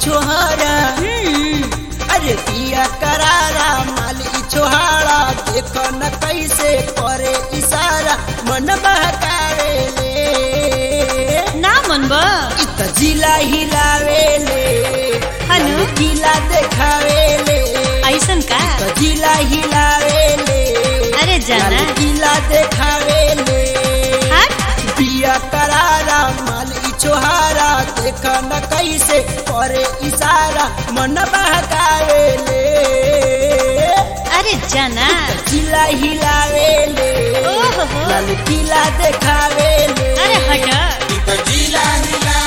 छोहरा अरे पिया करारा माल ई छोहारा देख न कैसे करे इशारा मन बहकावे ले ना मन बा इत जिला हिलावे ले हनु? किला देखावे ले ऐसन का त जिला हिलावे ले अरे जाना लाल किला देखावे ले हट पिया करारा माल ई छोहारा देख न कैसे करे इशारा मन बहकावे ले अरे जाना जिला हिलावे ले ओहो हो। लाल किला देखावे ले अरे हट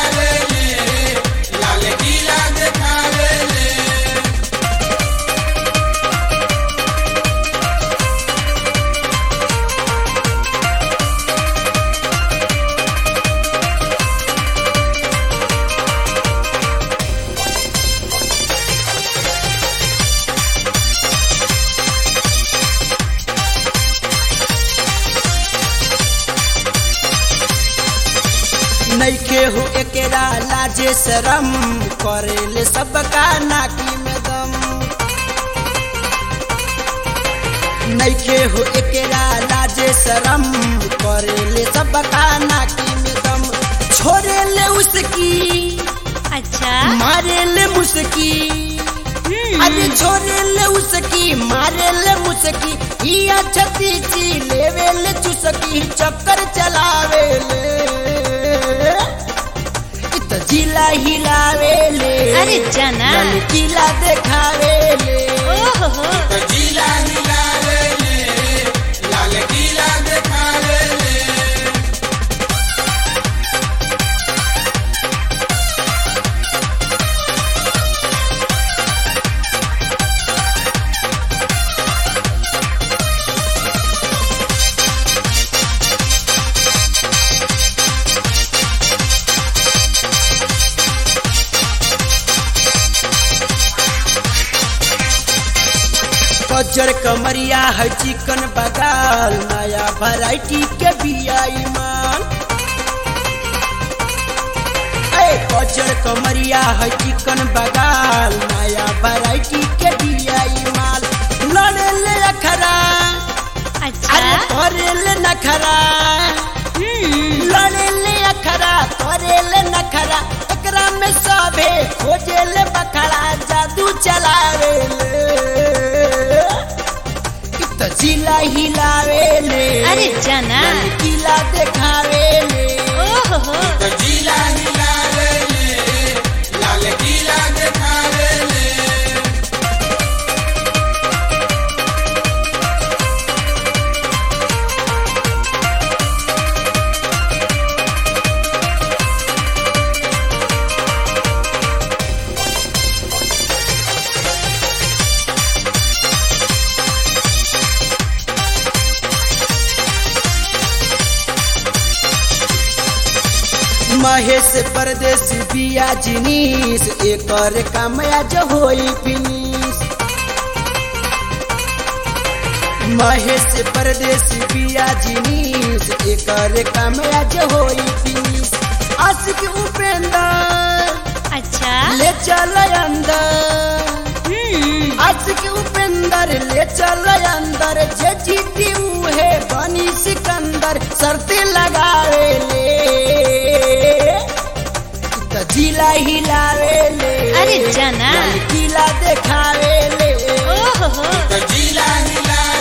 नैखे हो एकेरा लाजे शरम करेले सबका नाकी में दम नैखे हो एकेरा लाजे शरम करेले सबका नाकी में दम छोड़ेले उसकी अच्छा मारेले मुस्की हम्म, अरे छोड़ेले उसकी मारेले मुस्की हिया छती ची लेवेले चुसकी चक्कर चलावेले इत जिला हिलावेले अरे जाना लाल किला देखावेले ओहो हो कजर कमरिया है चिकन बगाल नया वैरायटी के बिया ईमान ए कजर कमरिया है चिकन बगाल नया वैरायटी के बिया ईमान लड़े ले अखरा अच्छा अरे करे ले नखरा हम्म, लड़े ले अखरा करे ले नखरा एकरा में सबे खोजे ले बखरा जादू चलावे ले इत जिला हिलावे ले अरे जाना किला देखावे ले ओहो हो महेश परदेसी बिया जिनीस एकर कामया जो होई फिनिश महेश परदेसी बिया जिनीस एकर कामया जो होई फिनिश आशिक उपेंद्र अच्छा ले चल अंदर हम्म, आशिक उपेंद्र ले चल अंदर जे जीती उहे बनी सिकंदर शर्ते लगावे ले त जिला हिलावे ले अरे जाना लाल किला देखावे ले ओहो हो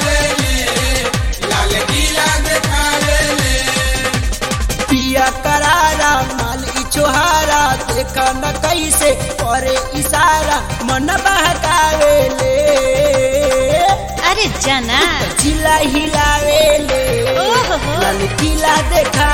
पिया करारा माल ई छोहारा देख न कैसे करे इशारा मन बहकावे ले अरे जाना जिला हिलावे ले ओहो हो लाल किला देखा